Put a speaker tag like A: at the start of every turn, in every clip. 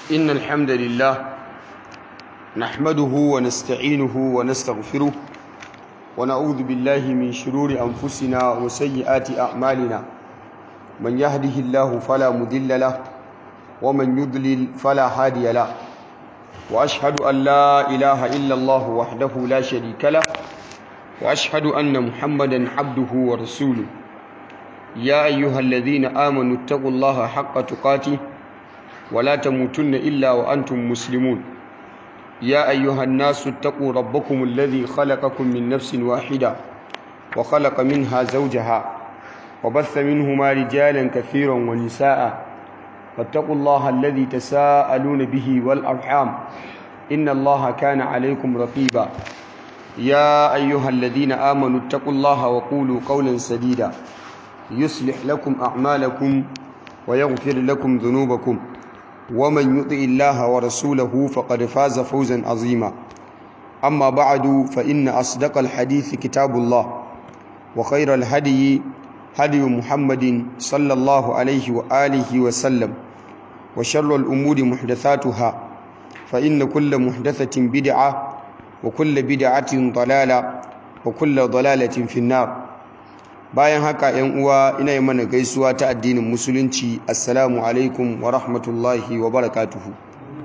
A: إن الحمد لله نحمده ونستعينه ونستغفره ونعوذ بالله من شرور أنفسنا وسيئات أعمالنا من يهده الله فلا مضل له ومن يضلل فلا هادي له وأشهد أن لا إله إلا الله وحده لا شريك له وأشهد أن محمدا عبده ورسوله يا أيها الذين آمنوا اتقوا الله حق تقاته ولا تموتن إلا وأنتم مسلمون يا أيها الناس اتقوا ربكم الذي خلقكم من نفس واحدة وخلق منها زوجها وبث منهما رجالا كثيرا ونساء فاتقوا الله الذي تساءلون به والأرحام إن الله كان عليكم رقيبا يا أيها الذين آمنوا اتقوا الله وقولوا قولا سديدا يصلح لكم أعمالكم ويغفر لكم ذنوبكم ومن يطع الله ورسوله فقد فاز فوزا عظيما أما بعد فإن أصدق الحديث كتاب الله وخير الهدي هدي محمد صلى الله عليه وآله وسلم وشر الأمور محدثاتها فإن كل محدثة بدعة وكل بدعة ضلالة وكل ضلالة في النار bayan haka yan uwa ina yi mana gaisuwa ta addinin musulunci assalamu alaikum wa rahmatullahi wa barakatuhu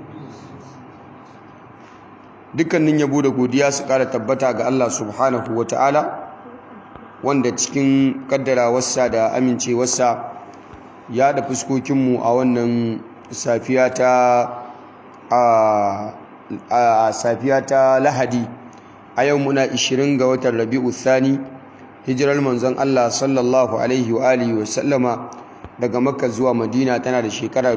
A: dukkanin yabo da godiya su kara tabbata ga Allah subhanahu wa ta'ala wanda cikin kaddarawarsa da amincewarsa ya da fuskokinmu a wannan safiya ta a safiya ta lahadi a yau muna 20 ga watan rabi'u thani hijirar manzon Allah sallallahu alaihi wa alihi wa sallama daga makka zuwa madina tana da shekara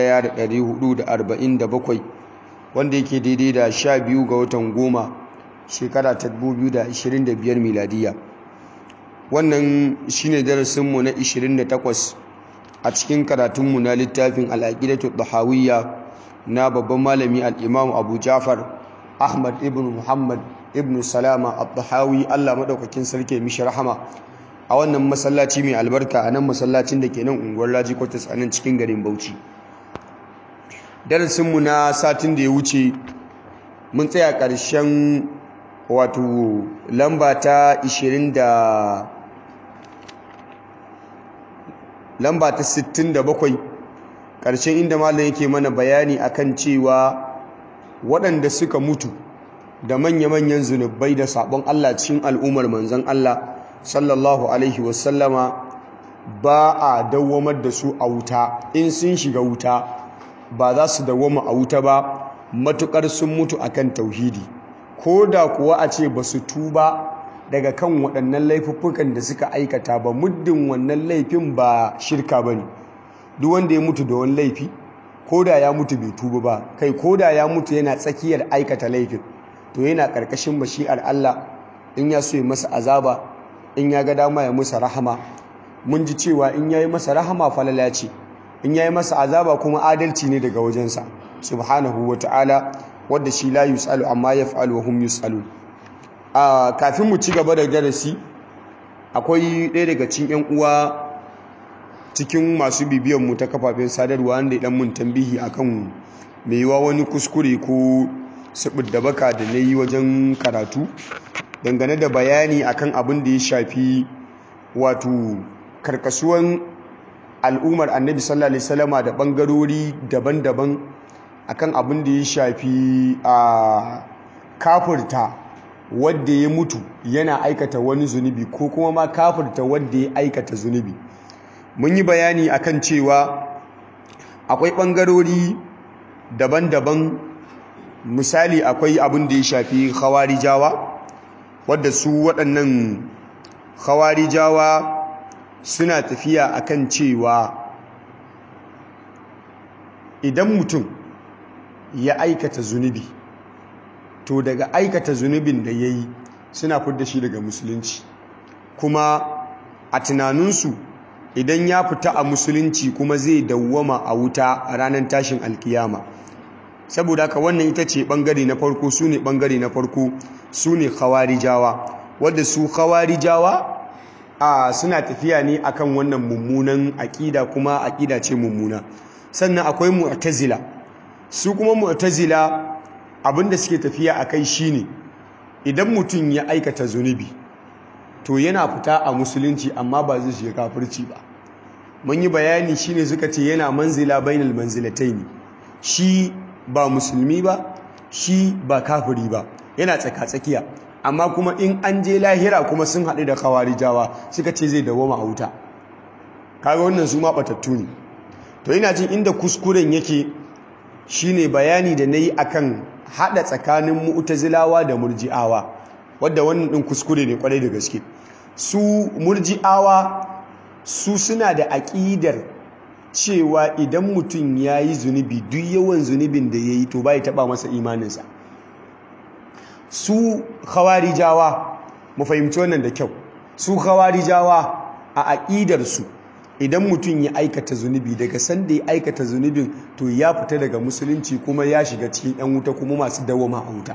A: 1447 wanda yake daidai da 12 ga watan goma shekara ta 2025 miladiya wannan shine darasinmu na 28 a cikin karatunmu na littafin al'aqidatu dhahawiyya na babban malami al-imam abu jafar ahmad ibn muhammad ibn salama abduhawi allah maɗaukakin sarki mishi rahama a wannan masallaci mai albarka a nan masallacin da ke nan unguwar laji kwatas a nan cikin garin bauchi darasinmu na satin da ya wuce mun tsaya ƙarshen wato lamba ta 20 da lamba ta 67 ƙarshen inda malam yake mana bayani akan cewa waɗanda suka mutu da manya-manyan zunubai da sabon Allah cikin al'ummar manzan Allah sallallahu alaihi wasallama ba a dawwamar da su a wuta in sun shiga wuta ba za su dawwama a wuta ba matukar sun mutu akan tauhidi ko da kuwa a ce ba su tuba daga kan waɗannan laifuffukan da suka aikata ba muddin wannan laifin ba shirka ba ne duk wanda ya mutu da wani laifi ko da ya mutu bai tuba ba kai ko da ya mutu yana tsakiyar aikata laifin to yana ƙarƙashin bashi'ar Allah in ya so ya masa azaba in ya ga dama ya masa rahama mun ji cewa in ya yi masa rahama falala ce in ya yi masa azaba kuma adalci ne daga wajensa subhanahu wa ta'ala wadda shi la yus'alu amma yaf'alu wa hum yus'alun a kafin mu ci gaba da darasi akwai ɗaya daga cikin ƴan uwa cikin masu bibiyan mu ta kafafen sadarwa wanda ya dan mun tambihi akan mai yiwa wani kuskure ko da baka da na yi wajen karatu dangane da bayani akan abin da ya shafi wato karkasuwan al'ummar annabi sallallahu alaihi wasallama da bangarori daban-daban akan abin da ya shafi a kafirta wadda ya mutu yana aikata wani zunubi ko kuma ma kafirta wadda ya aikata zunubi mun yi bayani akan cewa akwai bangarori daban-daban misali akwai abin da ya shafi khawarijawa wadda su waɗannan khawarijawa suna tafiya akan cewa idan mutum ya aikata zunubi to daga aikata zunubin da ya yi suna fidda shi daga musulunci kuma a tunaninsu idan ya fita a musulunci kuma zai dawwama a wuta a ranar tashin alkiyama saboda haka wannan ita ce bangare na farko su ne bangare na farko su ne khawarijawa wadda su khawarijawa a suna tafiya ne akan wannan mummunan aƙida kuma aƙida ce mummuna sannan akwai mu'tazila su kuma mu'tazila abinda suke tafiya akai shine idan mutum ya aikata zunubi to yana fita a musulunci amma ba zai shiga kafirci ba mun yi bayani shine suka ce yana manzila bainal manzilataini shi ba musulmi ba shi ba kafiri ba yana tsaka-tsakiya amma kuma in an je lahira kuma sun haɗu da kawarijawa suka ce zai dawoma a wuta kaga wannan su ma batattu ne to ina jin inda kuskuren yake shine bayani da nayi akan hada tsakanin mu'tazilawa da murji'awa wadda wannan din kuskure ne kwarai da gaske su murji'awa su suna da aƙidar cewa idan mutum ya yi zunubi duk yawan zunubin da ya yi to bai taɓa masa imaninsa su khawarijawa mu fahimci wannan da kyau su khawarijawa a aƙidarsu idan mutum ya aikata zunubi daga sanda ya aikata zunubin to ya fita daga musulunci kuma ya shiga cikin 'yan wuta kuma masu dawama a wuta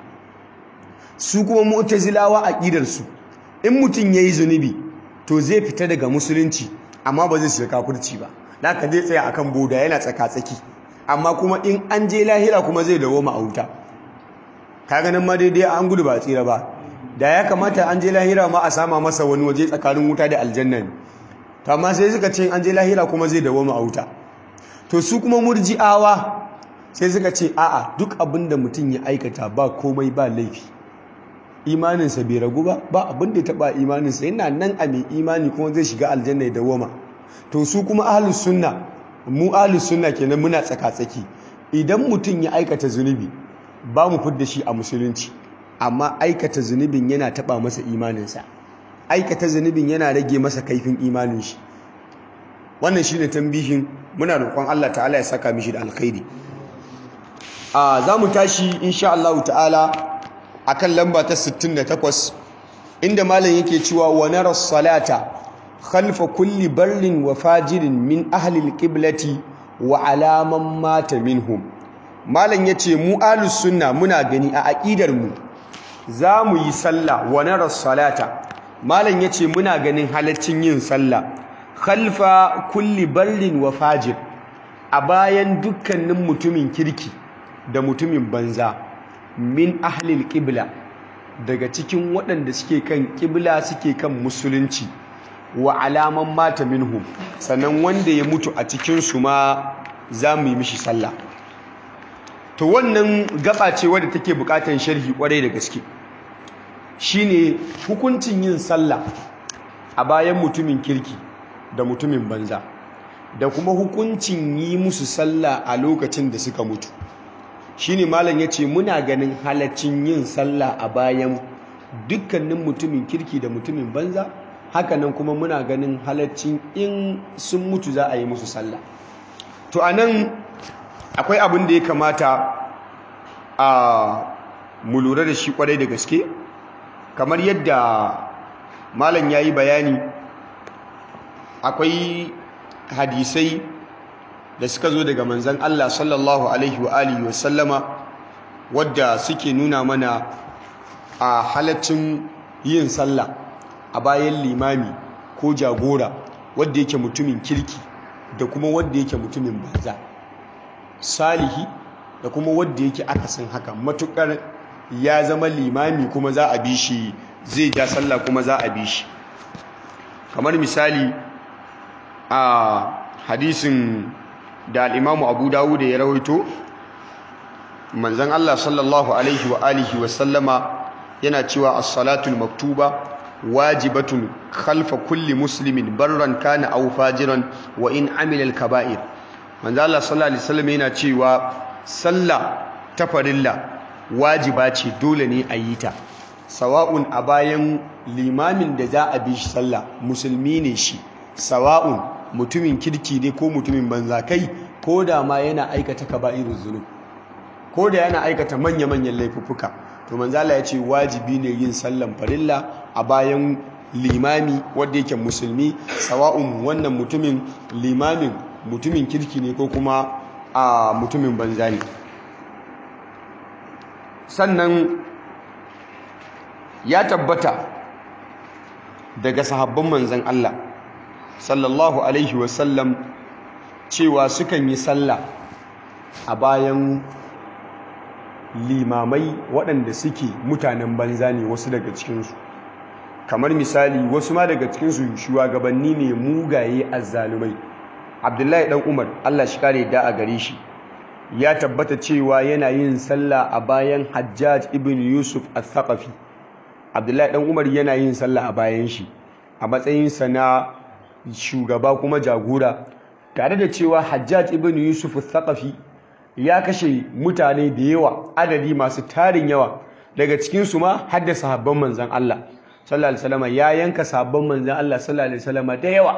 A: su kuma mu'tazilawa aƙidarsu in mutum ya yi zunubi to zai fita daga musulunci amma ba zai shiga kafirci ba da ka zai tsaya akan boda yana tsaka-tsaki amma kuma in an je lahira kuma zai dawoma a wuta ka ganin ma daidai an gudu ba tsira ba da ya kamata an je lahira ma a sama masa wani waje tsakanin wuta da aljanna ne to amma sai suka ce an je lahira kuma zai dawoma a wuta to su kuma murji'awa sai suka ce a'a duk abin da mutum ya aikata ba komai ba laifi imaninsa bai ragu ba ba abin da ya taba imaninsa yana nan a mai imani kuma zai shiga aljanna ya dawoma to su kuma ahlus sunna mu ahlus sunna kenan muna tsaka-tsaki idan mutum ya aikata zunubi ba mu fidda shi a musulunci amma aikata zunubin yana taba masa imaninsa aikata zunubin yana rage masa kaifin imanin shi wannan shine tambihin muna roƙon Allah ta'ala ya saka mishi da alkhairi a za mu tashi insha Allah ta'ala akan lamba ta 68 inda malam yake cewa wa nara salata khalfa kulli barrin wa fajirin min ahli alqiblati wa alaman mata minhum malam yace mu ahlus sunna muna gani a aqidar mu za mu yi sallah wa nara salata malam yace muna ganin halaccin yin sallah khalfa kulli barrin wa fajir a bayan dukkanin mutumin kirki da mutumin banza min ahlil qibla daga cikin waɗanda suke kan qibla suke kan musulunci wa alaman mata minhum sannan wanda ya mutu a cikin su ma za mu yi mishi sallah to wannan gaba ce wadda take bukatan sharhi kwarai da gaske shine hukuncin yin sallah a bayan mutumin kirki da mutumin banza da kuma hukuncin yi musu sallah a lokacin da suka mutu shine malam yace muna ganin halaccin yin sallah a bayan dukkanin mutumin kirki da mutumin banza hakanan kuma muna ganin halaccin in sun mutu za a yi musu sallah to anan akwai abin da ya kamata a mu lura da shi kwarai da gaske kamar yadda malam yayi bayani akwai hadisai da suka zo daga manzan Allah sallallahu alaihi wa alihi wa sallama wadda suke nuna mana a halaccin yin sallah a bayan limami ko jagora wadda yake mutumin kirki da kuma wadda yake mutumin banza salihi da kuma wadda yake akasin haka matukar ya zama limami kuma za a bi shi zai ja sallah kuma za a bi shi kamar misali a hadisin da al'imamu abu dawud ya rawaito manzan Allah sallallahu alaihi wa alihi wa sallama yana cewa as-salatul maktuba wajibatun khalfa kulli muslimin barran kana aw fajiran wa in amila al-kaba'ir manzan Allah sallallahu alaihi wasallam yana cewa sallah ta farilla wajiba ce dole ne a yi ta sawa'un a bayan limamin da za a bi shi sallah musulmi ne shi sawa'un mutumin kirki ne ko mutumin banza kai ko da ma yana aikata kaba'irul zunub ko da yana aikata manya-manyan laifuffuka to manzala ya ce wajibi ne yin sallan farilla a bayan limami wanda yake musulmi sawa'un wannan mutumin limamin mutumin kirki ne ko kuma a mutumin banza ne sannan ya tabbata daga sahabban manzan Allah sallallahu alaihi wasallam cewa sukan yi sallah a bayan limamai waɗanda suke mutanen banza ne wasu daga cikinsu kamar misali wasu ma daga cikinsu shugabanni ne mugaye azzalumai abdullahi dan umar allah shi kare da a gare shi ya tabbata cewa yana yin sallah a bayan hajjaj ibn yusuf al-thaqafi abdullahi dan umar yana yin sallah a bayan shi a matsayinsa na shugaba kuma jagora tare da cewa hajjaj ibn yusuf al-thaqafi ya kashe mutane da yawa adadi masu tarin yawa daga cikinsu ma har da sahabban manzan Allah sallallahu alaihi wasallam ya yanka sahabban manzan Allah sallallahu alaihi wasallam da yawa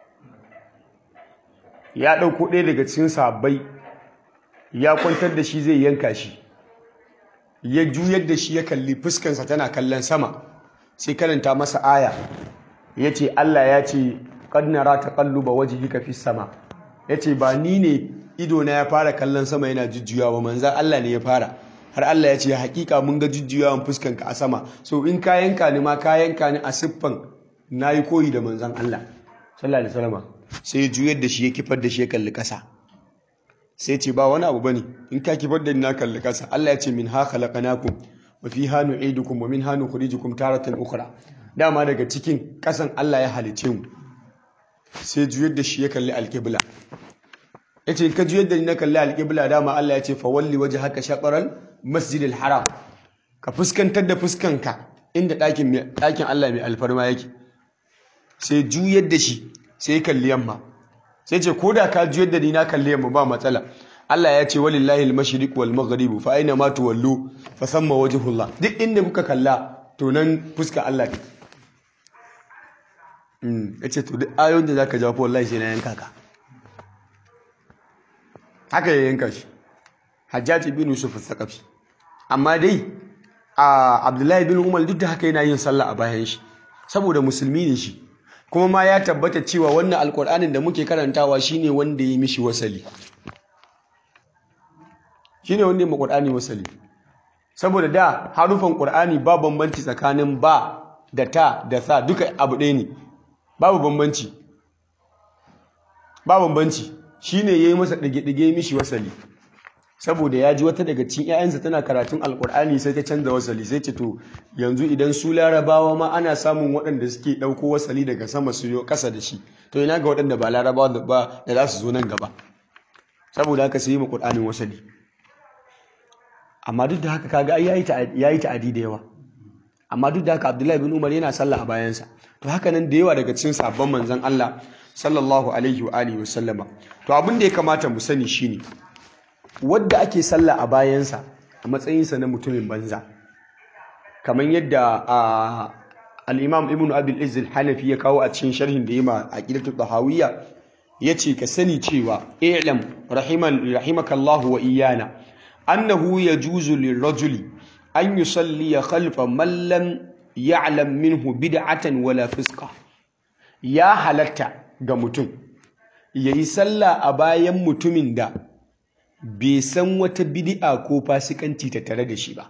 A: ya dauko ɗaya daga cikin sahabbai ya kwantar da shi zai yanka shi ya juyar da shi ya kalli fuskansa tana kallon sama sai karanta masa aya ya ce Allah ya ce qad nara taqalluba wajhika fis sama ya ce ba ni ne ido na ya fara kallon sama yana jujjuyawa manzan Allah ne ya fara har Allah ya ce hakika mun ga jujjuyawan fuskanka a sama so in ka yanka ni ma ka yanka ni a siffan nayi koyi da manzan Allah sallallahu alaihi wasallam sai ya juyar da shi ya kifar da shi ya kalli kasa sai ce ba wani abu bane in ka kifar da ni na kalli kasa Allah ya ce min ha khalaqnakum wa fiha nu'idukum wa minha nukhrijukum taratan ukhra dama daga cikin kasan Allah ya halice mu sai juyar da shi ya kalli alqibla ya ce ka juyar da ni na kalli alƙibla dama Allah ya ce fawalli waje haka shaƙarar masjidil haram ka fuskantar da fuskanka inda ɗakin Allah mai alfarma yake sai juyar da shi sai kalli yamma sai ce ko da ka juyar da ni na kalli yamma ba matsala Allah ya ce walillahi al-mashriq wal maghrib fa aina ma tuwallu fa samma wajhullah duk inda kuka kalla to nan fuska Allah take mm yace to duk ayoyin da zaka jawo wallahi sai na yanka ka haka ya yanka shi hajjaji bin yusuf al-thaqafi amma dai a abdullahi bin umar duk da haka yana yin sallah a bayan shi saboda musulmi ne shi kuma ma ya tabbata cewa wannan alkur'anin da muke karantawa shine wanda ya mishi wasali shine wanda ya ma qur'ani wasali saboda da harufan qur'ani ba bambanci tsakanin ba da ta da sa duka abu ɗaya ne babu bambanci ba bambanci shi ne ya yi masa ɗage-ɗage mishi wasali saboda ya ji wata daga cikin 'ya'yansa tana karatun alkur'ani sai ta canza wasali sai ce to yanzu idan su larabawa ma ana samun waɗanda suke ɗauko wasali daga sama su yi ƙasa da shi to ina ga waɗanda ba larabawa ba da za su zo nan gaba saboda haka sai yi ma ƙur'anin wasali amma duk da haka kaga ai ya yi ta'adi da yawa amma duk da haka abdullahi bin umar yana sallah a bayansa to haka nan da yawa daga cikin sabon manzon allah sallallahu alaihi wa alihi wa sallama to abin da ya kamata mu sani shine wadda ake sallah a bayansa a matsayinsa na mutumin banza kamar yadda al-imam ibn abil izz al-hanafi ya kawo a cikin sharhin da yima aqidatu tahawiyya yace ka sani cewa i'lam rahiman rahimakallahu wa iyana annahu yajuzu lirrajuli an yusalli khalfa man lam ya'lam minhu bid'atan wala fisqa ya halatta ga mutum ya yi sallah a bayan mutumin da bai san wata bidi'a ko fasikanci ta tare da shi ba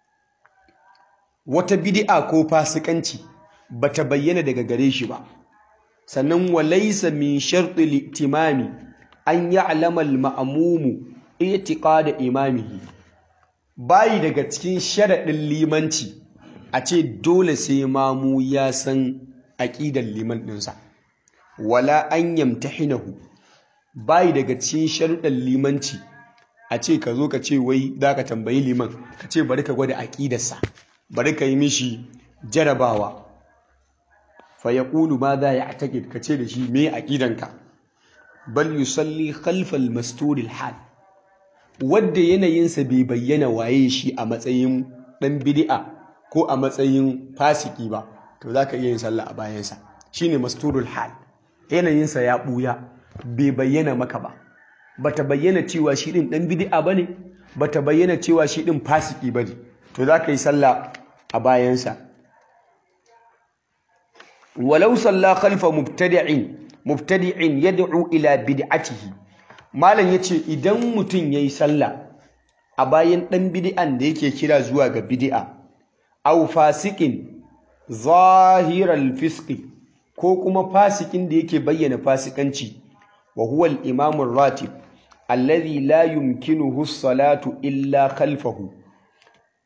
A: wata bidi'a ko fasikanci ba ta bayyana daga gare shi ba sannan walaisa min sharɗi litimami an yi alamar ma'amumu itiƙa da imamihi bayi daga cikin sharaɗin limanci a ce dole sai mamu ya san aƙidar liman ɗinsa wala an yamtahinahu bayi daga cikin sharuɗan limanci a ce ka zo ka ce wai za ka tambayi liman ka ce bari ka gwada aƙidarsa bari ka yi mishi jarabawa fa ya ƙulu ma za ya taƙid ka ce da shi me aƙidanka bal yusalli khalfal masturil hal wadda yanayinsa bai bayyana waye shi a matsayin ɗan bidi'a ko a matsayin fasiki ba to za ka iya yin sallah a bayansa shine masturul hal yanayinsa ya ɓuya bai bayyana maka ba bata bayyana cewa shi ɗin ɗan bidi'a ba ne bata bayyana cewa shi ɗin fasiki ba ne to za ka yi sallah a bayansa walau salla khalfa mubtadi'in mubtadi'in yad'u ila bid'atihi malam yace idan mutum yayi sallah a bayan ɗan bid'an da yake kira zuwa ga bid'a aw fasikin zahiral fisqi ko kuma fasikin da yake bayyana fasikanci wa huwa al-imam ratib alladhi la yumkinuhu as-salatu illa khalfahu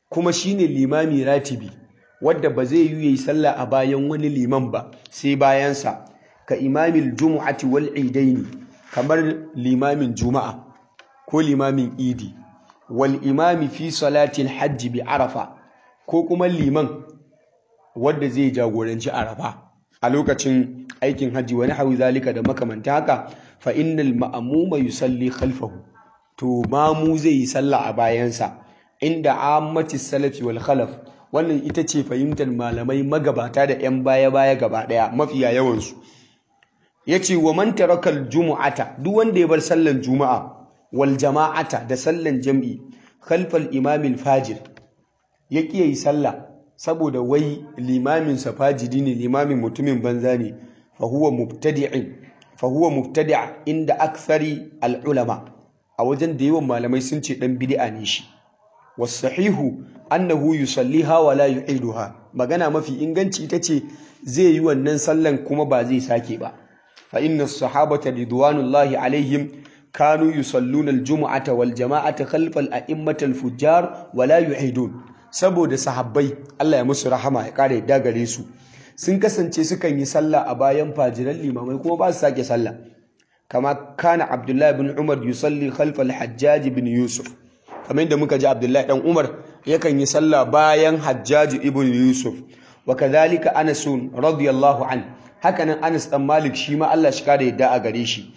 A: kuma shine limami ratibi wadda ba zai yi yi sallah a bayan wani liman ba sai bayansa ka imamil jumu'ati wal idaini kamar limamin juma'a ko limamin idi wal imami fi salatil hajji bi arafa ko kuma liman wadda zai jagoranci arafa a lokacin aikin hajji wani hawi zalika da makamanta haka fa innal ma'muma yusalli khalfahu to mamu zai yi sallah a bayansa inda ammati salafi wal khalaf wannan ita ce fahimtar malamai magabata da 'yan baya-baya gaba ɗaya mafiya yawansu ya ce wa man tarakal jumu'ata duk wanda ya bar sallan juma'a wal jama'ata da sallan jam'i khalfal imamil fajir ya ƙi yi sallah saboda wai limamin sa fajiri ne limamin mutumin banza ne fa huwa mubtadi'in fa huwa mubtadi' inda akthari al ulama a wajen da yawan malamai sun ce dan bid'a ne shi wasahihu annahu yusalliha wa la yu'iduha magana mafi inganci ita ce zai yi wannan sallan kuma ba zai sake ba fa inna sahabata ridwanullahi alaihim kanu yusalluna aljum'ata wal jama'ata khalfa al-a'immati al-fujjar wa la yu'idun saboda sahabbai Allah ya musu rahama ya kare yadda gare su sun kasance sukan yi sallah a bayan fajiran limamai kuma ba su sake sallah kama kana abdullahi bin umar yusalli khalfa al-hajjaj bin yusuf kamar yadda muka ji abdullahi dan umar yakan yi sallah bayan hajjaj ibn yusuf wa kadhalika anas radiyallahu an hakanan anas dan malik shi ma Allah shi kare yadda a gare shi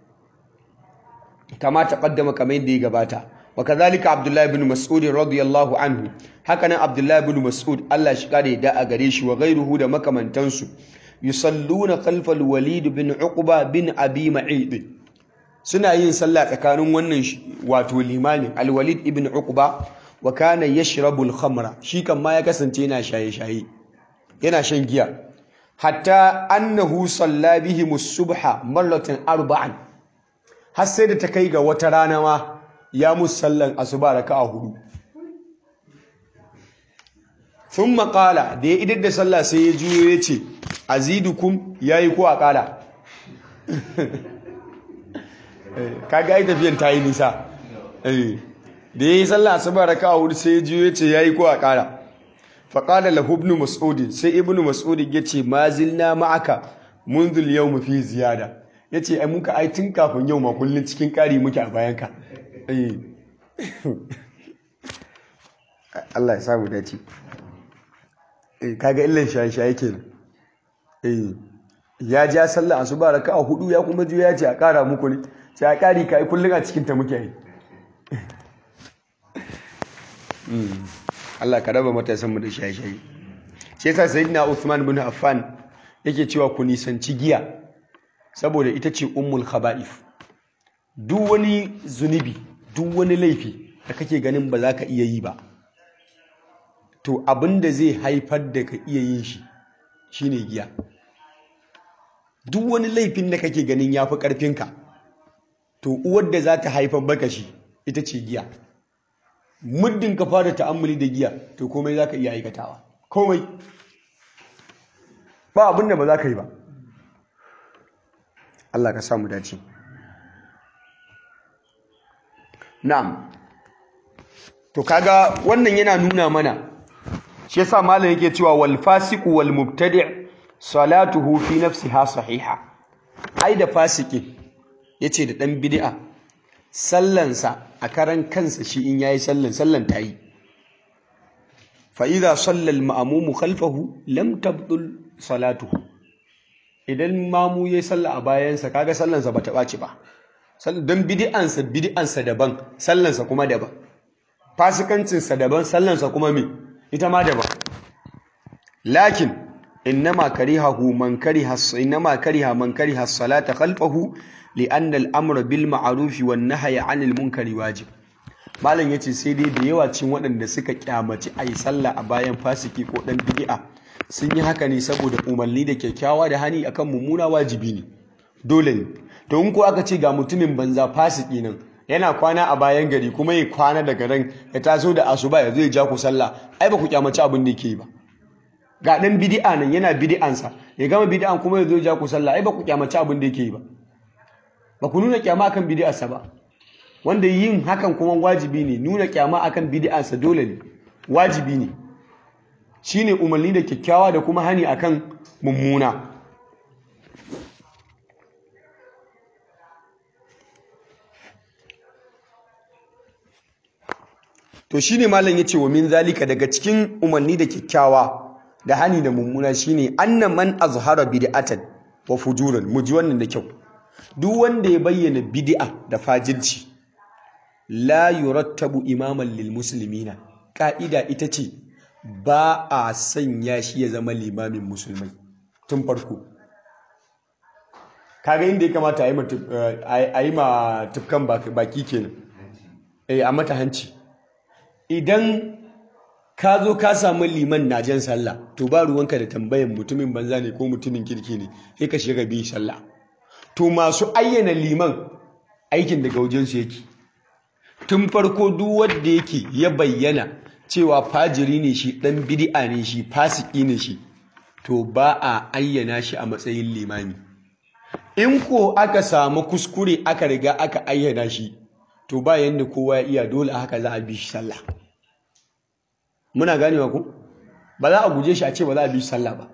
A: kama taqaddama kamar yadda ya gabata wa kadhalika abdullahi ibn mas'ud radiyallahu anhu hakanan abdullahi ibn mas'ud Allah shi kare yadda a gare shi wa ghayruhu da makamantansu yusalluna khalfa al-walid bin uqba bin abi ma'id suna yin sallah tsakanin wannan wato limamin al-walid ibn uqba wa kana yashrabu al-khamra shi kan ma ya kasance yana shaye-shaye yana shan giya hatta annahu salla bihim as-subha marratan arba'an har sai da ta kai ga wata rana ma ya musallan asuba raka'a hudu sun maƙala da ya idar da sallah sai ya juyo ya ce azidukum ya yi ko a ƙala kaga yi tafiyan ta yi nisa da ya yi sallah asuba raka a hudu sai ya juyo ya ce ya yi ko a ƙala faƙala lahu ibn mas'udi sai ibn mas'udi ya ce ma zilna ma'aka munzul yau mafi ziyada ya ce ai muka ai tun kafin yau ma kullum cikin ƙari muke a bayanka Allah ya samu dace kaga illan shaye-shaye kenan eh ya ja sallah asuba raka'a hudu ya kuma juya ya ce a kara muku ne sai a kari kai kullun a cikin ta muke yi Allah ka raba matasan mu da shaye-shaye shi yasa sayyidina Uthman bin Affan yake cewa ku nisanci giya saboda ita ce ummul khaba'if duk wani zunubi duk wani laifi da kake ganin ba za ka iya yi ba to abin da zai haifar da ka iya yin shi shine giya duk wani laifin da kake ganin ya fi ƙarfinka to uwar da za ta haifar baka shi ita ce giya muddin ka fara ta'ammuli da giya to komai za ka iya aikatawa komai ba abin da ba za ka yi ba Allah ka samu dace na'am to kaga wannan yana nuna mana shi yasa malam yake cewa wal fasiqu wal mubtadi' salatuhu fi nafsiha sahiha ai da fasiki yace da dan bid'a sallansa a karan kansa shi in yayi sallan sallan tayi fa idza salla al ma'mum khalfahu lam tabdul salatuhu idan mamu yayi salla a bayansa kaga sallansa bata baci ba dan bid'ansa bid'ansa daban sallansa kuma daban fasikancinsa daban sallansa kuma me ita ma daban lakin innama karihahu man kariha innama kariha man kariha as-salata khalfahu li'anna al-amra bil ma'ruf wan nahyi 'anil munkari wajib malam yace sai dai da yawa cin waɗanda suka kyamaci ayi sallah a bayan fasiki ko dan bid'a sun yi haka ne saboda umarni da kyakkyawa da hani akan mummuna wajibi ne dole ne to in ko aka ce ga mutumin banza fasiki nan yana kwana a bayan gari kuma ya kwana daga ran ya taso da asuba ya zo ya ja ku sallah ai ba ku kyamaci abin da yake yi ba ga dan bid'a nan yana bid'ansa ya gama bid'an kuma ya zo ya ja ku sallah ai ba ku kyamaci abin da yake yi ba ba ku nuna kyama akan bid'arsa ba wanda yin hakan kuma wajibi ne nuna kyama akan bid'arsa dole ne wajibi ne shine umarni da kyakkyawa da kuma hani akan mummuna to shine malam yace wa min zalika daga cikin umarni da kyakkyawa da hani da mummuna shine anna man azhara bid'atan wa fujuran muji wannan da kyau duk wanda ya bayyana bid'a da fajirci la yurattabu imaman lil muslimina ka'ida ita ce ba a sanya shi ya zama limamin musulmai tun farko kaga inda ya kamata a yi ma tufkan baki kenan eh a mata hanci idan ka zo ka samu liman na jan sallah to ba ruwanka da tambayan mutumin banza ne ko mutumin kirki ne sai ka shiga bi sallah to masu ayyana liman aikin daga wajensu yake tun farko duk wanda yake ya bayyana cewa fajiri ne shi dan bid'a ne shi fasiki ne shi to ba a ayyana shi a matsayin limami in ko aka samu kuskure aka riga aka ayyana shi to ba yanda kowa ya iya dole haka za a bi shi sallah muna ganewa ku ba za a guje shi a ce ba za a bi shi sallah ba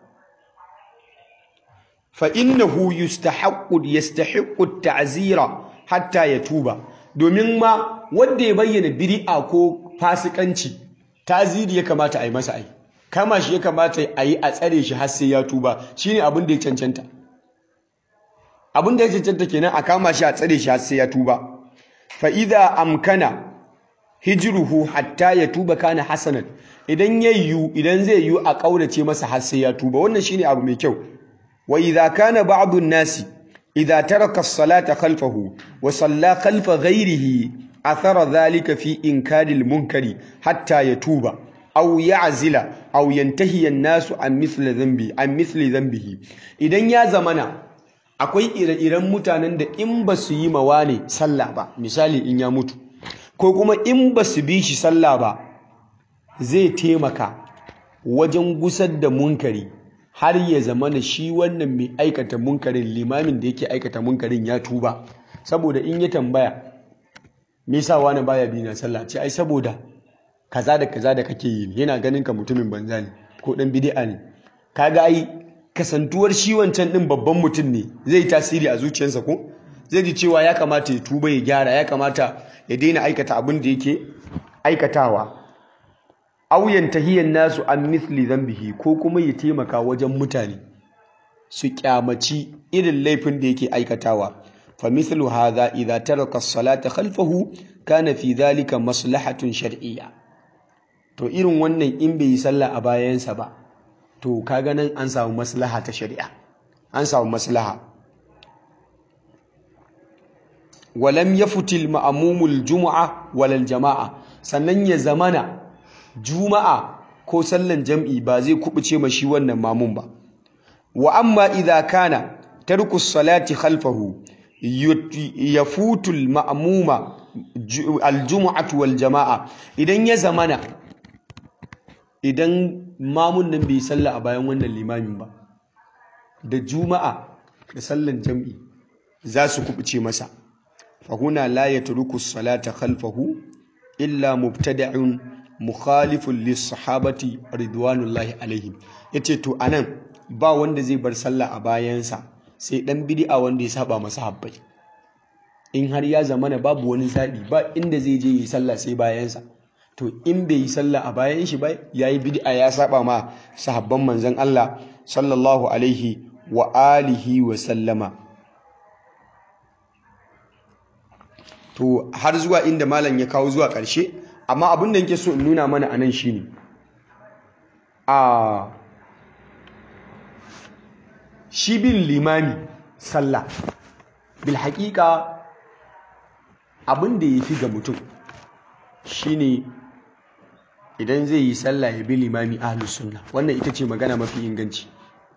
A: fa innahu yustahaqqu yastahiqqu ta'zira hatta yatuba domin ma wanda ya bayyana bid'a ko fasikanci ta'ziri ya kamata a yi masa ai kama shi ya kamata a yi a tsare shi har sai ya tuba shine abin da ya cancanta abin da ya cancanta kenan a kama shi a tsare shi har sai ya tuba fa idza amkana hijruhu hatta ya tuba kana hasanan idan yayyu idan zai yu a kaurace masa har sai ya tuba wannan shine abu mai kyau wa idza kana ba'du nasi idza taraka as-salata khalfahu wa salla khalfa ghayrihi athara dhalika fi inkari al-munkari hatta yatuba aw ya'zila aw yantahi an-nasu an mithli dhanbi an mithli dhanbihi idan ya zamana akwai ire-iren mutanen da in ba su yi mawa ne sallah ba misali in ya mutu ko kuma in ba su bi shi sallah ba zai taimaka wajen gusar da munkari har ya zama na shi wannan mai aikata munkarin limamin da yake aikata munkarin ya tuba saboda in ya tambaya me yasa wani baya bi na sallah ce ai saboda kaza da kaza da kake yi yana ganin ka mutumin banza ne ko dan bid'a ne kaga ai kasantuwar shi wancan din babban mutum ne zai tasiri a zuciyarsa ko zai ji cewa ya kamata ya tuba ya gyara ya kamata ya daina aikata abin da yake aikatawa auyan tahiyan nasu an misli zambihi ko kuma ya taimaka wajen mutane su kyamaci irin laifin da yake aikatawa fa mithlu hadha idza taraka as-salata khalfahu kana fi dhalika maslahatun shar'iyya to irin wannan in bai yi sallah a bayansa ba to kaga nan an samu maslaha ta shari'a an samu maslaha walam yafutil ma'mumul jumu'a walal jama'a sannan ya zamana juma'a ko sallan jam'i ba zai kubuce ma shi wannan mamun ba wa amma idza kana tarku salati khalfahu yafutul ma'muma aljum'atu wal jama'a idan ya zamana idan mamun nan bai salla a bayan wannan limamin ba da juma'a da sallan jam'i za su kubuce masa fahuna la yatruku salata khalfahu illa mubtada'un mukhalifun lis-sahabati ridwanullahi alaihim yace to anan ba wanda zai bar sallah a bayansa sai dan bid'a wanda ya saba masa habbai in har ya zamana babu wani zabi ba inda zai je yi sallah sai bayansa to in bai yi sallah a bayan shi ba yayi bid'a ya saba ma sahabban manzon Allah sallallahu alaihi wa alihi wa sallama to har zuwa inda malam ya kawo zuwa ƙarshe amma abin da yake so in nuna mana anan shine a shi bin limami sallah bil haƙiƙa abin da ya fi ga mutum shine idan zai yi sallah ya bi limami ahlus sunna wannan ita ce magana mafi inganci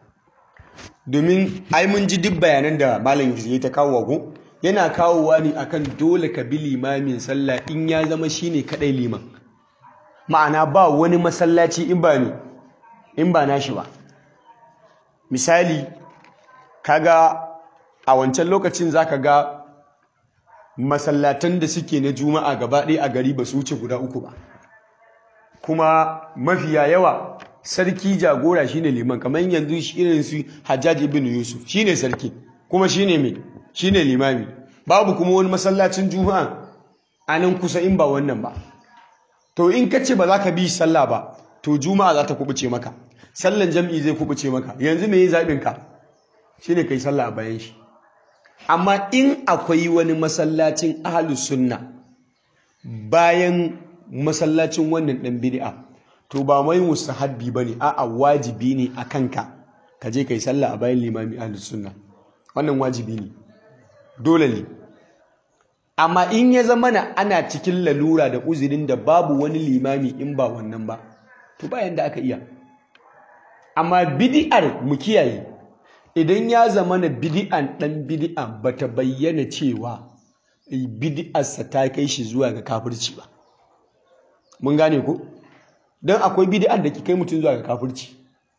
A: domin ai mun ji duk bayanan da malam ya ta kawo wago yana kawowa ne akan dole ka bi limamin sallah in ya zama shine kadai liman ma'ana ba wani masallaci in ba ne in ba nashi ba misali kaga a wancan lokacin zaka ga masallatan da suke na juma'a gaba ɗaya a gari ba su wuce guda uku ba kuma mafiya yawa sarki jagora shine liman kamar yanzu irin su Hajjaj ibn Yusuf shine sarki kuma shine me shine limami babu kuma wani masallacin juma'a a nan kusa in ba wannan ba to in ka ce ba za ka bi sallah ba to juma'a za ta kubuce maka sallan jam'i zai kubuce maka yanzu me yi zaɓin ka shine kai sallah a bayan shi amma in akwai wani masallacin ahlus sunna bayan masallacin wannan ɗan bid'a to ba mai mustahabbi bane a'a wajibi ne a kanka ka je kai sallah a bayan limami ahlus sunna wannan wajibi ne dole ne amma in ya zama na ana cikin lalura da uzurin da babu wani limami in ba wannan ba to bayan da aka iya amma bid'ar mu kiyaye idan ya zama na bid'an dan bid'a bata bayyana cewa bid'arsa ta kai shi zuwa ga kafirci ba mun gane ko don akwai bid'an da ke kai mutum zuwa ga kafirci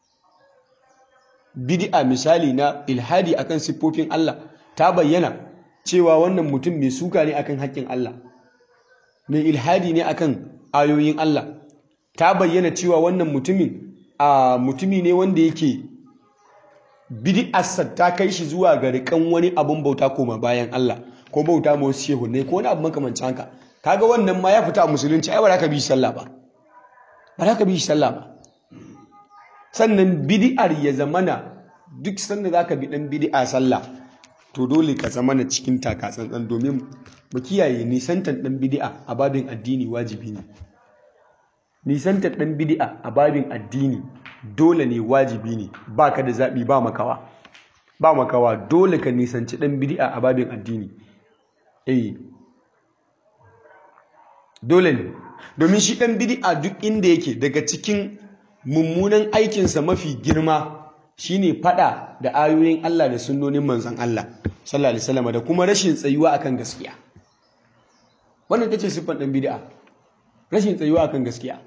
A: bid'a misali na ilhadi akan siffofin Allah ta bayyana cewa wannan mutum mai suka ne akan haƙƙin Allah mai ilhadi ne akan ayoyin Allah ta bayyana cewa wannan mutumin a mutumi ne wanda yake bid'arsa ta kai shi zuwa ga rikan wani abun bauta koma bayan Allah ko bauta ma wasu shehunai ko wani abu makamancin haka kaga wannan ma ya fita a musulunci ai ba za ka bi sallah ba ba za ka bi sallah ba sannan bid'ar ya zamana duk sanda za ka bi dan bid'a sallah to dole ka zamana cikin taka tsantsan domin mu kiyaye nisantar dan bid'a a babin addini wajibi ne nisantar dan bid'a a babin addini dole ne wajibi ne baka da zabi ba makawa ba makawa dole ka nisanci dan bid'a a babin addini eh dole ne domin shi dan bid'a duk inda yake daga cikin mummunan aikinsa mafi girma shine fada da ayoyin Allah da sunnonin manzon Allah sallallahu alaihi wasallam da kuma rashin tsayuwa akan gaskiya wannan tace siffar dan bid'a rashin tsayuwa akan gaskiya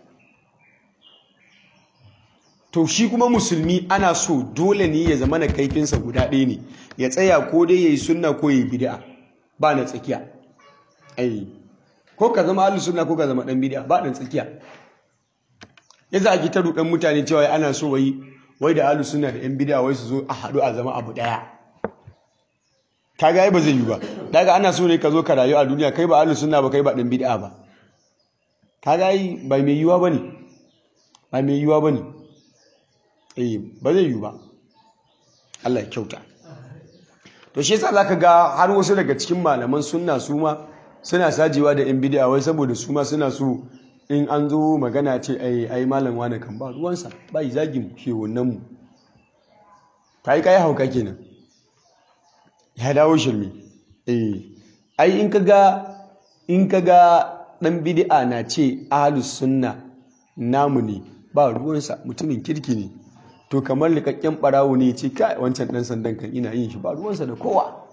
A: to shi kuma musulmi ana so dole ne ya zama na kaifinsa guda ɗaya ne ya tsaya ko dai yayi sunna ko yayi bid'a ba na tsakiya ai ko ka zama ahlus sunna ko ka zama dan bid'a ba dan tsakiya yasa ake ta rudan mutane cewa ana so wai wai da ahlus sunna da yan bid'a wai su zo a haɗu a zama abu ɗaya kaga ai ba zai yi ba daga ana so ne ka zo ka rayu a duniya kai ba ahlus sunna ba kai ba dan bid'a ba kaga ai ba mai yiwa bane ba mai yiwa bane eh ba zai yi ba Allah ya kyauta to shi yasa zaka ga har wasu daga cikin malaman sunna su ma suna sajewa da yan bid'a wai saboda su ma suna so in an zo magana ce ai ai malam wani kan ba ruwansa ba yi zagin shehunan mu kai kai hauka kenan ya dawo shirme eh ai in kaga in kaga dan bid'a na ce ahlus sunna namu ne ba ruwansa mutumin kirki ne to kamar likakken barawo ne ce kai wancan dan sandan kan ina yin shi ba ruwansa da kowa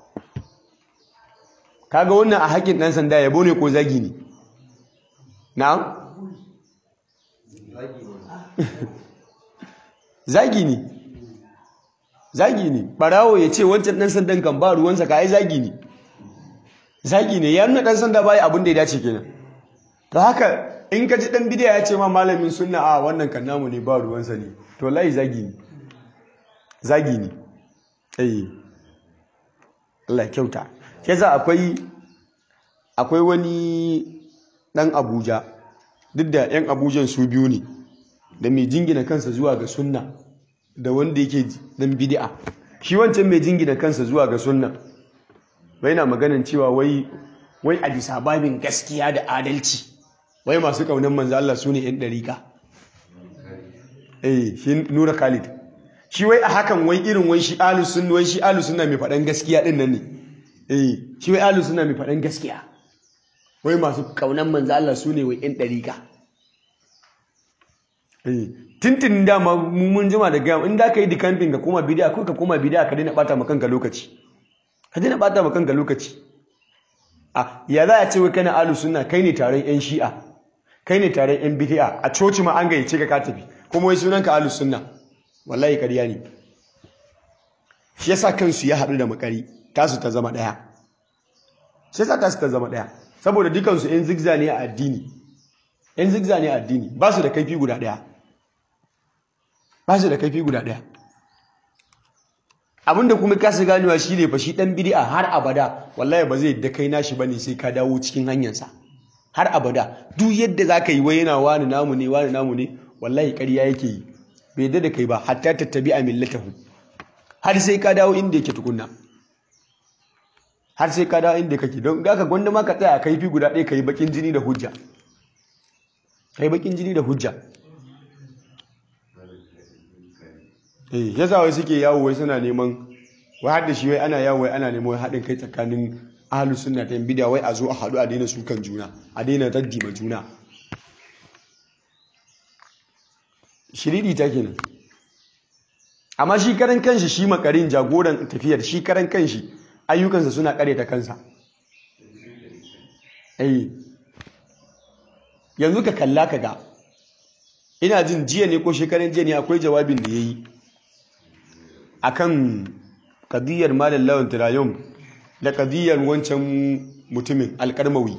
A: kaga wannan a haƙin dan sanda yabo ne ko zagi ne na'am zagi ne zagi ne barawo ya ce wancan dan sandan kan ba ruwansa ka ai zagi ne zagi ne ya nuna dan sanda bai abin da ya dace kenan to haka in ka ji dan bidiya ya ce ma malamin sunna a wannan kan namu ne ba ruwansa ne to lai zagi ne zagi ne eh Allah kyauta ke za akwai akwai wani dan Abuja duk da yan Abujan su biyu ne da mai jingina kansa zuwa ga sunna da wanda yake dan bid'a shi wancan mai jingina kansa zuwa ga sunna bai na maganin cewa wai wai a bisa babin gaskiya da adalci wai masu kaunan manzo Allah su ne 'yan ɗarika eh shi nura khalid shi wai a hakan wai irin wai shi alu sunna wai shi alu sunna mai faɗan gaskiya ɗin nan ne eh shi wai alu sunna mai faɗan gaskiya wai masu kaunan manzo Allah su ne wai 'yan ɗarika eh tintin dama mun jima da gaya in da ka yi dikantin ka koma bidiya ko ka koma bidiya ka daina ɓata ma kanka lokaci ka daina ɓata ma kanka lokaci a ya za a ce wai kana alu sunna kai ne taron 'yan shi'a kai ne taron yan bidi'a a coci ma an gayyace ka ka tafi kuma wai sunan ka ahlus sunna wallahi ƙarya ne shi yasa kansu ya haɗu da makari tasu ta zama ɗaya shi yasa tasu ta zama ɗaya saboda dukansu yan zigza ne a addini yan zigza ne addini ba su da kaifi guda ɗaya ba su da kaifi guda ɗaya abinda kuma kasa ganewa shi ne fa shi ɗan bidi'a har abada wallahi ba zai da kai nashi bane sai ka dawo cikin hanyarsa har abada duk yadda za ka yi wai yana wani namu ne wani namu ne wallahi ƙarya yake yi bai yadda da kai ba hatta tattabi a millatahu har sai ka dawo inda yake tukunna har sai ka dawo inda kake don ga ka gwanda ma ka tsaya a kaifi guda ɗaya ka yi bakin jini da hujja ka yi bakin jini da hujja eh ya wai suke yawo wai suna neman wai har da shi wai ana yawo wai ana neman haɗin kai tsakanin ahlus sunna ta bidiya wai a zo a haɗu a daina sukan juna a daina raddi ma juna shiridi ta kenan amma shi karan kanshi shi makarin jagoran tafiyar shi karan kanshi ayyukansa suna kare ta kansa eh yanzu ka kalla ka ga ina jin jiya ne ko shekaran jiya ne akwai jawabin da ya yi a kan kadiyar malam lawan tirayon da kadiyar wancan mutumin alkarmawi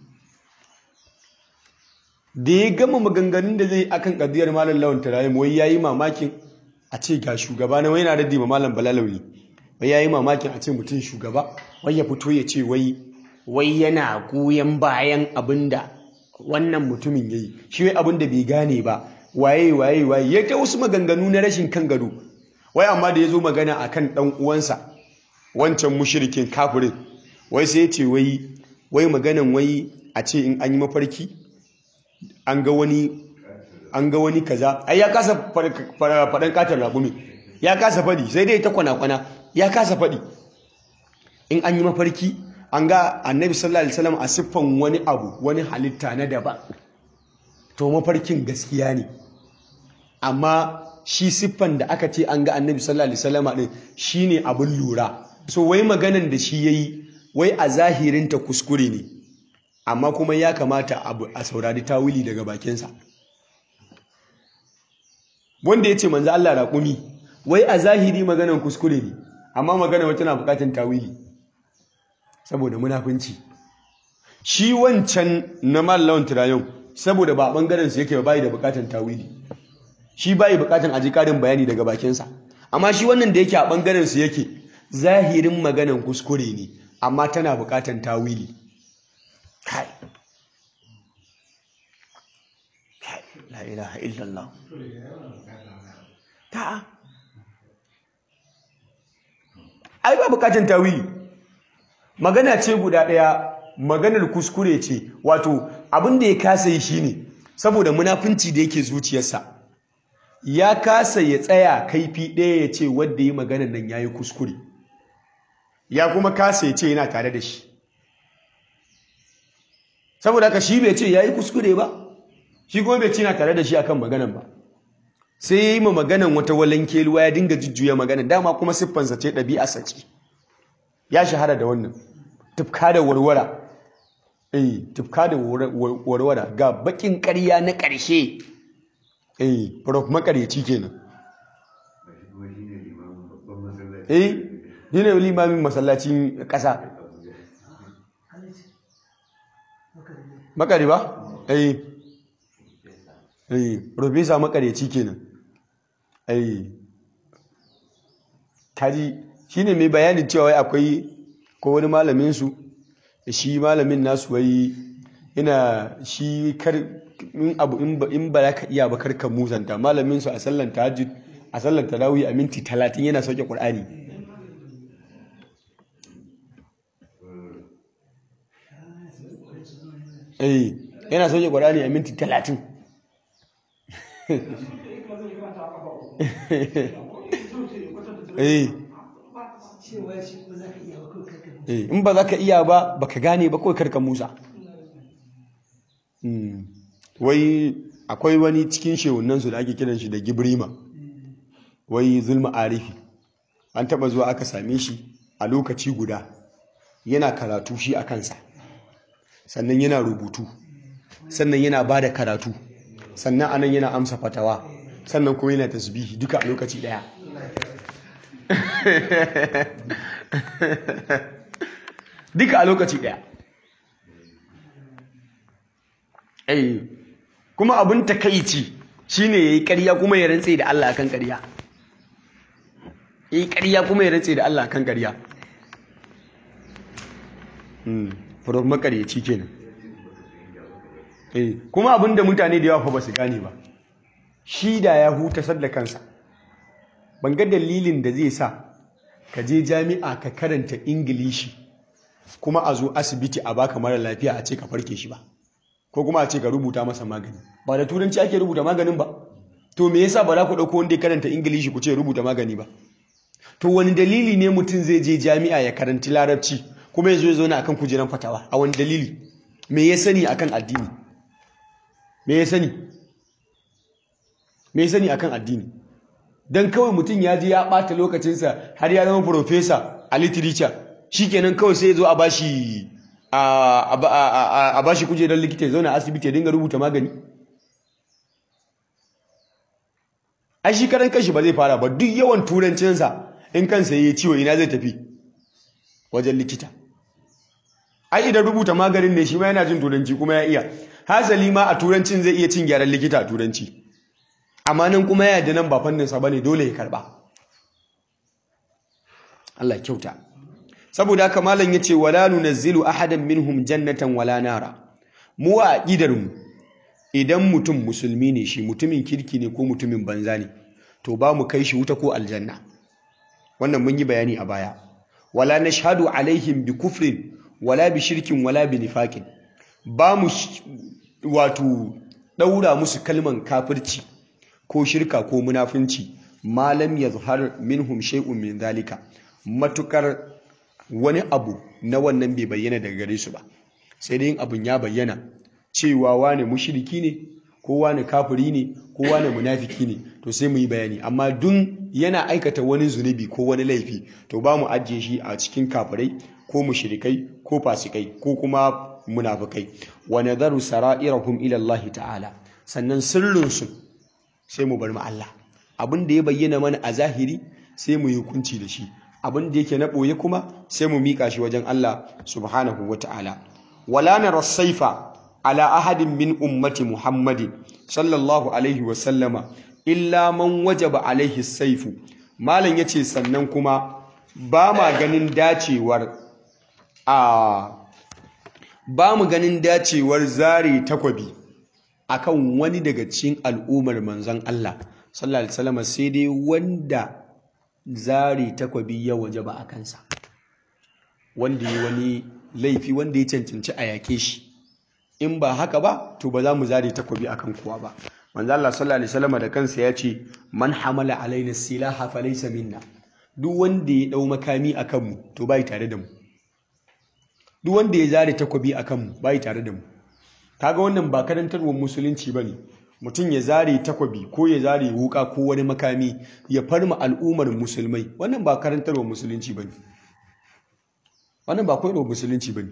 A: da ya gama maganganun da zai akan kadiyar malam lawan tirayon wai ya yi mamakin a ce ga shugaba na wai na raddi ma malam balalawi wai ya yi mamakin a ce mutum shugaba wai ya fito ya ce wai wai yana goyon bayan abin da wannan mutumin ya yi shi wai abin da bai gane ba waye waye waye ya ta wasu maganganu na rashin kan gado wai amma da ya zo magana a kan ɗan uwansa wancan mushirikin kafirin wai sai ya ce wai wai maganan wai a ce in an yi mafarki an ga wani an ga wani kaza ai ya kasa faɗan katon raƙumi ya kasa faɗi sai dai ta kwana-kwana ya kasa faɗi in an yi mafarki an ga annabi sallallahu alaihi wasallam a siffan wani abu wani halitta na daban to mafarkin gaskiya ne amma shi siffan da aka ce an ga annabi sallallahu alaihi wasallam din shine abin lura so wai maganan da shi yayi wai a zahirinta kuskure ne amma kuma ya kamata a saurari tawili daga bakinsa wanda ya ce manzo Allah raƙumi wai a zahiri maganan kuskure ne amma magana wata na buƙatar tawili saboda munafunci shi wancan na mallawan tirayon saboda ba bangaren su yake ba bai da buƙatar tawili shi bai buƙatar aji ƙarin bayani daga bakinsa amma shi wannan da yake a bangaren su yake zahirin maganan kuskure ne amma tana buƙatar tawili kai la ilaha illallah ta'a ai ba bukatun tawili magana ce guda ɗaya maganar kuskure ce wato abin da ya kasa yi shine saboda munafunci da yake zuciyarsa ya kasa ya tsaya kaifi ɗaya ya ce wadda yi maganar nan ya yi kuskure ya kuma kasa ya ce yana tare da shi saboda haka shi bai ce ya yi kuskure ba shi kuma bai ce yana tare da shi akan maganan ba sai ya yi ma maganan wata walanke ruwa ya dinga jujjuya maganan dama kuma siffansa ce ɗabi'a sace ya shahara da wannan tufka da warwara eh tufka da warwara ga bakin ƙarya na ƙarshe eh prof makareci kenan eh ni ne limamin masallacin ƙasa makari ba eh eh profesa makareci kenan eh kaji shine mai bayanin cewa akwai ko wani malamin su shi malamin nasu wai ina shi kar in abu in ba za ka iya ba karka musanta malamin su a sallan tahajjud a sallan tarawih a minti 30 yana sauke qur'ani eh yana sauke qur'ani a minti 30 eh in ba za ka iya ba ba ka gane ba kawai karka musa wai akwai wani cikin shehunansu da ake kiran shi da gibrima wai zulma arifi an taba zuwa aka same shi a lokaci guda yana karatu shi a kansa sannan yana rubutu sannan yana ba da karatu sannan anan yana amsa fatawa sannan kuma yana tasbihi duka a lokaci daya duka a lokaci daya eh kuma abin takaici shine yayi ƙarya kuma ya rantse da Allah akan ƙarya yayi ƙarya kuma ya rantse da Allah akan ƙarya hmm furof makaryaci kenan eh kuma abin da mutane da yawa fa ba su gane ba shi da ya hutasar da kansa ban ga dalilin da zai sa ka je jami'a ka karanta ingilishi kuma a zo asibiti a baka mara lafiya a ce ka farke shi ba ko kuma a ce ka rubuta masa magani ba da turanci ake rubuta maganin ba to me yasa ba za ku ɗauko wanda ya karanta ingilishi ku ce rubuta magani ba to wani dalili ne mutum zai je jami'a ya karanti larabci kuma ya zo ya zo akan kujeran fatawa a wani dalili me ya sani akan addini me ya sani me ya sani akan addini dan kawai mutum ya je ya ɓata lokacinsa har ya zama profesa a literature shikenan kawai sai ya zo a bashi a bashi kujerar likita ya zauna asibiti ya dinga rubuta magani ai shi karan kashi ba zai fara ba duk yawan turancinsa in kansa ya ciwo ina zai tafi wajen likita ai idan rubuta maganin ne shi ma yana jin turanci kuma ya iya hasali ma a turancin zai iya cin gyaran likita a turanci amma nan kuma ya da nan ba fanninsa ba ne dole ya karba Allah kyauta saboda haka malam yace wala nunazzilu ahadan minhum jannatan wala nara mu a aqidar mu idan mutum musulmi ne shi mutumin kirki ne ko mutumin banza ne to ba mu kai shi wuta ko aljanna wannan mun yi bayani a baya wala nashhadu alaihim bi kufrin wala bi shirkin wala bi nifaqin ba mu wato daura musu kalman kafirci ko shirka ko munafunci malam yazhar minhum shay'un min zalika matukar wani abu na wannan bai bayyana daga gare su ba sai dai abun ya bayyana cewa wane mushriki ne ko wane kafiri ne ko wane munafiki ne to sai mu yi bayani amma dun yana aikata wani zunubi ko wani laifi to ba mu ajiye shi a cikin kafirai ko mushrikai ko fasikai ko kuma munafikai wa nadharu sara'irahum ila Allah ta'ala sannan sirrin su sai mu bar mu Allah abin da ya bayyana mana a zahiri sai mu yi hukunci da shi abin da yake na ɓoye kuma sai mu miƙa shi wajen Allah subhanahu wa ta'ala wala nara saifa ala ahadin min ummati muhammadin sallallahu alaihi wa sallama illa man wajaba alaihi saifu malam yace sannan kuma ba ma ganin dacewar a ba mu ganin dacewar zare takwabi akan wani daga cikin al'ummar manzon Allah sallallahu alaihi wasallam sai dai wanda zare takwabi ya waje ba a kansa wanda ya wani laifi wanda ya cancanci a yake shi in ba haka ba to ba za mu zare takwabi akan kowa ba manzo Allah sallallahu alaihi wasallam da kansa ya ce man hamala alaina silaha falaysa minna duk wanda ya dau makami akan mu to bai tare da mu duk wanda ya zare takwabi akan mu bai tare da mu kaga wannan ba karantarwar musulunci bane mutum ya zare takwabi ko ya zare wuka ko wani makami ya farma al'ummar musulmai wannan ba karantarwa musulunci bane wannan ba koyarwa musulunci bane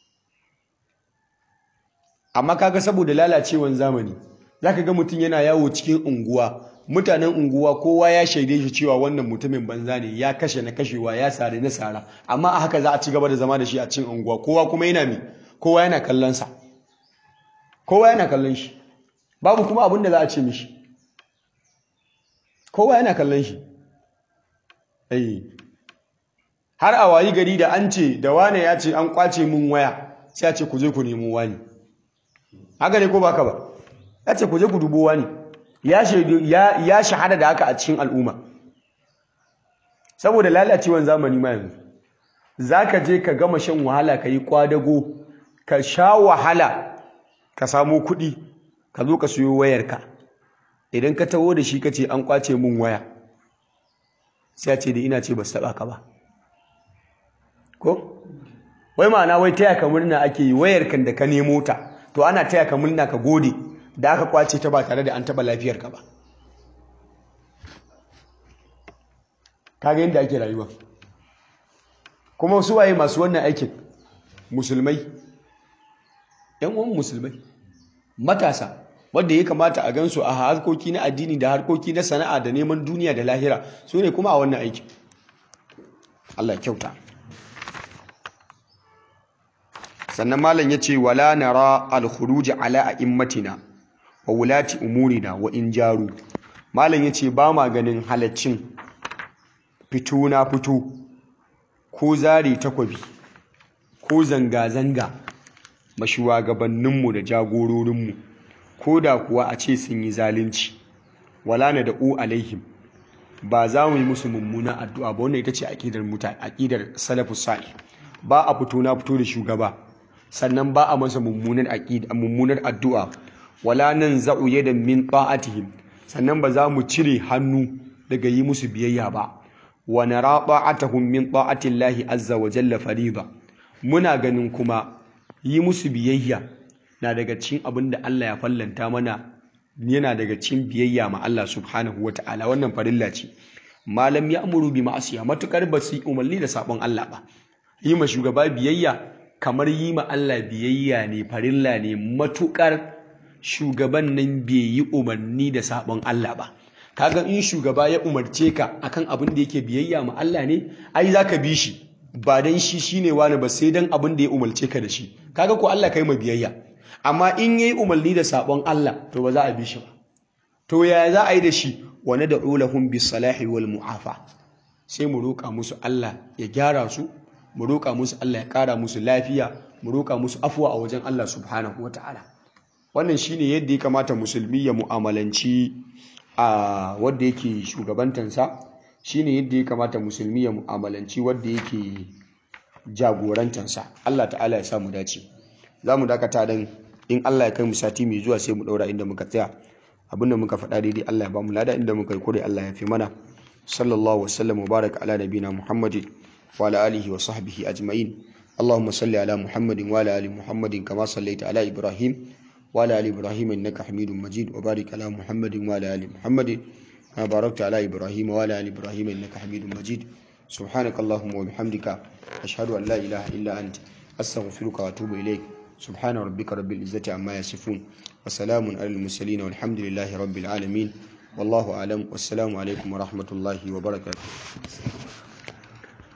A: amma kaga saboda lalacewan zamani zaka ga mutum yana yawo cikin unguwa mutanen unguwa kowa ya shaide shi cewa wannan mutumin banza ne ya kashe na kashewa ya sare na sara amma a haka za a ci gaba da zama da shi a cikin unguwa kowa kuma yana mi kowa yana kallon sa kowa yana kallon shi babu kuma abin da za a ce mishi kowa yana kallon shi ai har a wayi gari da an ce da wane ya ce an kwace mun waya sai a ce ku je ku nemo wani haka ne ko baka ba ya ce ku je ku dubo wani ya ya shahada da haka a cikin al'umma saboda lalacewan zamani ma yanzu zaka je ka gama shan wahala ka yi kwadago ka sha wahala ka samo kuɗi ka zo ka siyo wayarka idan ka taho da shi ka ce an kwace mun waya sai a ce da ina ce ba su taɓa ka ba ko wai ma'ana wai taya ka murna ake yi wayarkan da ka nemo ta to ana taya ka murna ka gode da aka kwace ta ba tare da an taɓa lafiyarka ba kaga yadda ake rayuwa kuma su waye masu wannan aikin musulmai yan uwan musulmai matasa wanda ya kamata a gansu a harkoki na addini da harkoki na sana'a da neman duniya da lahira su ne kuma a wannan aiki Allah kyauta sannan malam ya ce wala nara al-khuruj ala a'immatina wa wulati umurina wa in jaru malam yace ba ma ganin halaccin fito na fito ko zari takwabi ko zanga zanga mashuwagabanninmu da jagororinmu ko da kuwa a ce sun yi zalunci wala na da'u alaihim ba za mu yi musu mummuna addu'a ba wannan ita ce aqidar mutane aqidar salafus salih ba a fito na fito da shugaba sannan ba a masa mummunar aqida mummunar addu'a wala nan za'u yadan min ta'atihim sannan ba za mu cire hannu daga yi musu biyayya ba wa nara ta'atuhum min ta'ati Allah azza wa jalla fariida muna ganin kuma yi musu biyayya na daga cikin abin da Allah ya fallanta mana yana daga cikin biyayya ma Allah subhanahu wa ta'ala wannan farilla ce malam ya amuru bi ma'asiya matukar ba su umarni da sabon Allah ba yi ma shugaba biyayya kamar yi ma Allah biyayya ne farilla ne matukar shugaban nan bai yi umarni da sabon Allah ba kaga in shugaba ya umarce ka akan abin da yake biyayya ma Allah ne ai zaka bi shi ba dan shi shine wani ba sai dan abin da ya umarce ka da shi kaga ko Allah kai ma biyayya amma in yayi umarni da sabon Allah to ba za a bi shi ba to yaya za a yi da shi wa nad'u lahum bis salahi wal mu'afa sai mu roƙa musu Allah ya gyara su mu roƙa musu Allah ya ƙara musu lafiya mu roƙa musu afuwa a wajen Allah subhanahu wataala wannan shine yadda ya kamata musulmi ya mu'amalanci a wanda yake shugabantansa shine yadda ya kamata musulmi ya mu'amalanci wanda yake jagorantansa Allah ta'ala ya sa mu dace za mu dakata dan in Allah ya kai mu sati mai zuwa sai mu daura inda muka tsaya abinda muka faɗa daidai Allah ya ba mu lada inda muka yi kure Allah ya fi mana sallallahu wasallam wa baraka ala nabina muhammadin wa ala alihi wa sahbihi ajma'in اللهم صل على محمد وعلى ال محمد كما صليت على ابراهيم وعلى ال ابراهيم انك حميد مجيد وبارك على محمد وعلى ال محمد كما باركت على ابراهيم وعلى ال ابراهيم انك حميد مجيد سبحانك اللهم وبحمدك اشهد ان لا اله الا انت استغفرك واتوب اليك سبحان ربك رب العزه عما يصفون وسلام على المرسلين والحمد لله رب العالمين والله اعلم والسلام عليكم ورحمه الله وبركاته